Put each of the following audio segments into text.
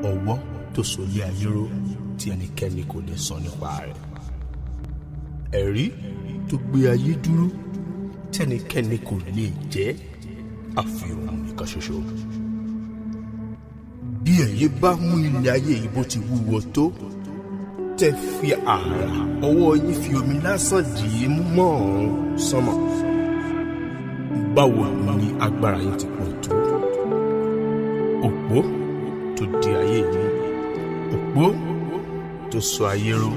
ọwọ́ tó solé ayé ró tí ẹnikẹ́ni kò lè sọ nípa rẹ̀ ẹ̀rí tó gbé ayé dúró tí ẹnikẹ́ni kò lè jẹ́ àfihàn nìkan ṣoṣo bí ẹ̀yin bá mú ilé ayé yìí bó ti wúwo tó tẹ́ fi àrà ọwọ́ yín fi omi lásán dì í mọ́ ọ̀run sánmọ̀ báwo ni agbára yín ti pọ̀ tó òpó tó di ayé yìí òpó tó sọ ayé ró.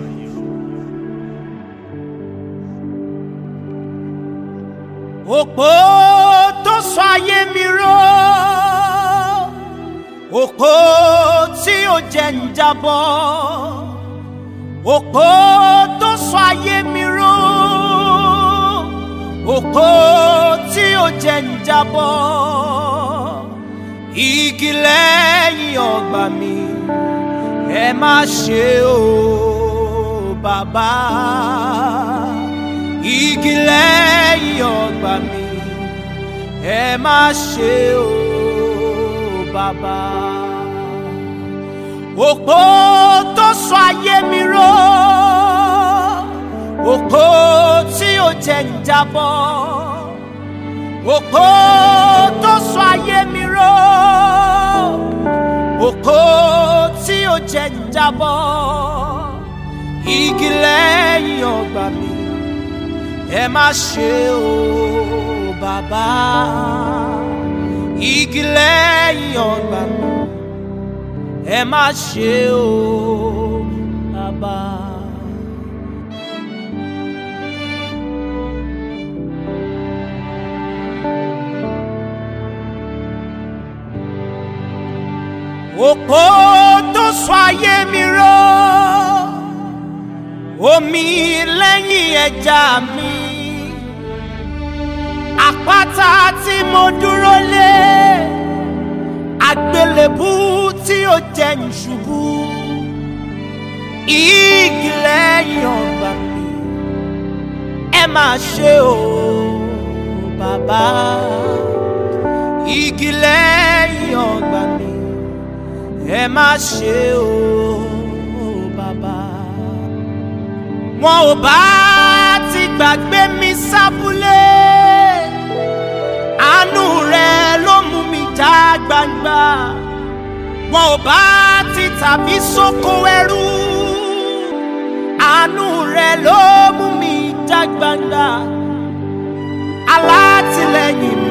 òpó tó sọ ayé mi ró òpó tí ó jẹ́ ń jábọ́ òpó tó sọ ayé mi ró òpó tí ó jẹ́ ń jábọ́ igi lẹ́yìn ọgbà mi ẹ má ṣe o bàbá igi lẹ́yìn ọgbà mi ẹ má ṣe o bàbá. òpó tó sọ ayé mi ró òpó tí ó jẹ́ ń jábọ́ òpó tó sọ ayé mi ró òpó tí ó jẹ́ ń jábọ́ igi lẹ́yìn ọgbà mi ẹ má ṣe o bàbá igi lẹ́yìn ọgbà mi ẹ má ṣe o bàbá. òpó tó sọ ayé mi ró omi lẹ́yìn ẹja mi àpáta tí mo dúró lé àgbélébú tí ó jẹ́ ń ṣubú igi lẹ́yìn ọgbà mi ẹ máa ṣe o bàbá igi lẹ́yìn ọgbà mi ẹ má ṣe o bàbá wọn ò bá ti gbàgbé mi sábúlé àánú rẹ ló mú mi já gbangba wọn ò bá ti tàbí sóko ẹrú àánú rẹ ló mú mi já gbangba alátìlẹ́yìn mi